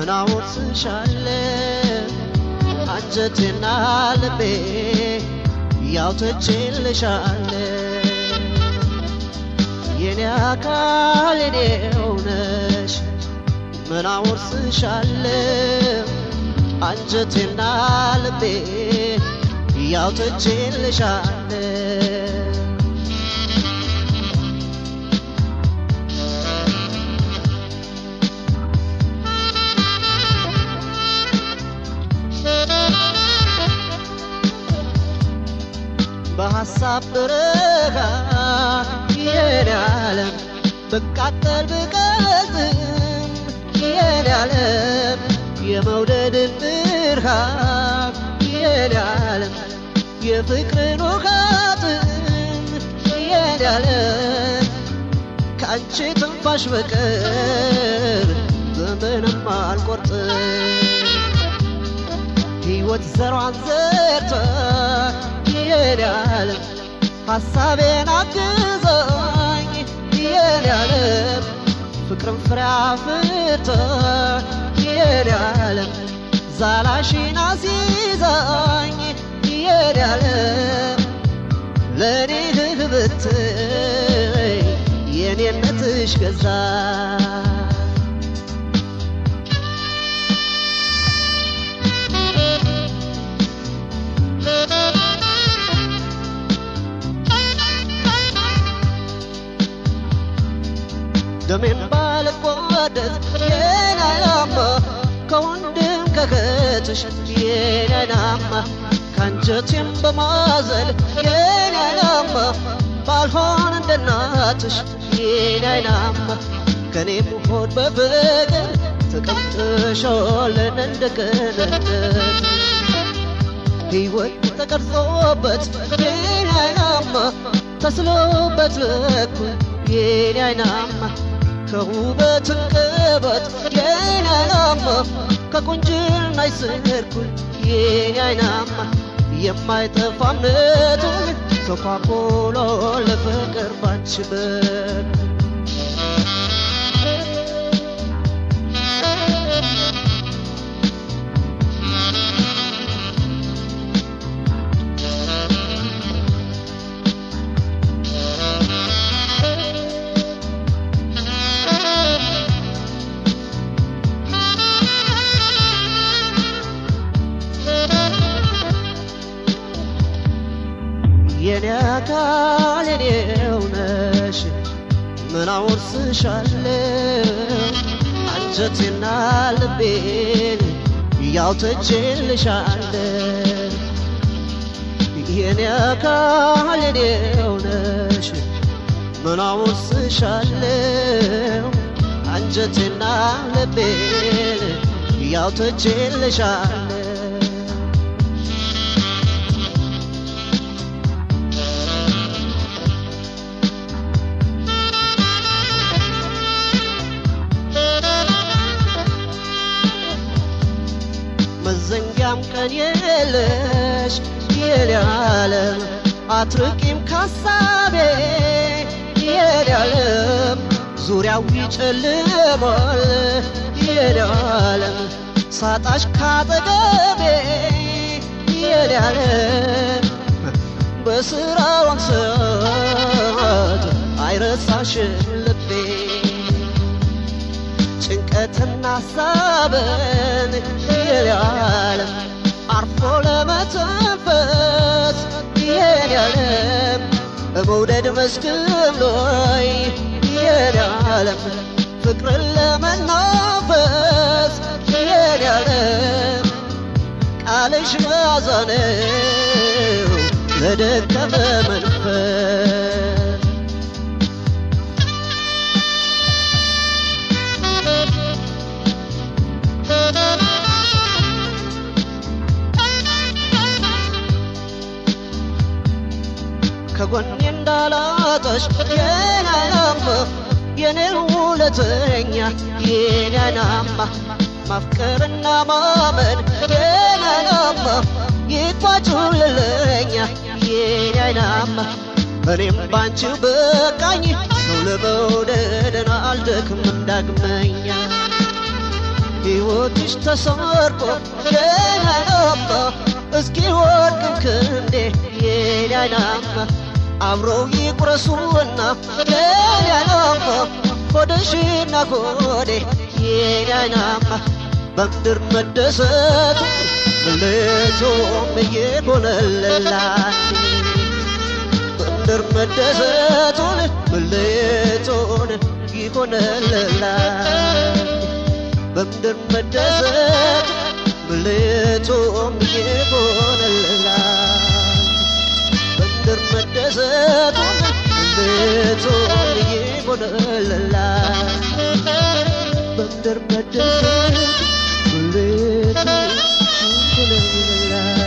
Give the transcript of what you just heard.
ምን አወርስሻለሁ አንጀቴና ልቤ ያውተችልሻለሁ የኔ አካል የኔ ሆነሽ ምን አወርስሻለሁ አንጀቴና ልቤ ያውተችልሻለሁ በሐሳብ በረሃ የኔ ዓለም ብቃጠል ብቀዝም የኔ ዓለም የመውደድን ብርሃን የኔ ዓለም የፍቅርን ውሃጥም የኔ ዓለም ከአንቺ ትንፋሽ በቀር በምንም አልቆርጥም ሕይወት ዘሯን ዘርታ የኔ ዓለም ሐሳቤን አግዛኝ የኔ ዓለም ፍቅርን ፍሬ አፍርታ የኔ ዓለም ዛላሽን አስይዛኝ የኔ ዓለም ለእኔ ህብት የኔነትሽ ገዛ ደሜን ባልቋደስ የናያማ ከወንድም ከከትሽ የናናማ ከአንጀቴም በማዘል የናናማ ባልሆን እንደ እናትሽ የናናማ ከኔም ሆድ በፍቅር ተቀምጥሾልን እንደ ገነት ሕይወት ተቀርጾበት የኔ አይናማ ተስሎበት በኩል የኔ አይናማ ከውበት ቅበት የኔ አይናማ ከቁንጅና ይስርኩል የኔ አይናማ የማይጠፋ እምነቱን ተኳኩሎ ለፍቅር ባንቺ በኩል የኔ አካል የኔው ነሽ ምን አወርስሻለሁ አንጀቴና ልቤን ያውተችልሻለሁ የኔ አካል የኔው ነሽ ምን አወርስሻለሁ አንጀቴና ልቤን ያውተችልሻለሁ መዘንጊያም ቀን የለሽ የኔ ዓለም አትርቂም ካሳቤ የኔ ዓለም ዙሪያው ይጨልማል የኔ ዓለም ሳጣሽ ካጠገቤ የኔ ዓለም በስራዋም ሰዓት አይረሳሽም ልቤ ጭንቀትና ሀሳብን የዓለም አርፎ ለመተንፈስ የኔ ዓለም በመውደድ መስክም ላይ የኔ ዓለም ፍቅርን ለመናፈስ የኔ ዓለም ቃልሽ መዓዛ ነው ለደከመ መንፈስ ከጎኔ እንዳላጣሽ የናናማ የኔ ውለተኛ የናናማ ማፍቀርና ማመን የናናማ ይቋጩልለኛ የናናማ እኔም ባንቺው በቃኝ ሰው ለመውደድን አልደክም ዳግመኛ ሕይወትሽ ተሰርቆ የናናማ እስኪ ወድቅም ክንዴ የናናማ አብረው ይቁረሱና የናናማ ሆድሽና ሆዴ የናናማ በምድር መደሰቱ ምልቶም እየሆነለላት በምድር መደሰቱን ምልቶን ይሆነለላት በምድር መደሰት ምልቶም ይሆነለላት በምድር መደሰቱን ምልቶም ይሆነለላት በምድር መደሰት ምልቶም ይሆነለላት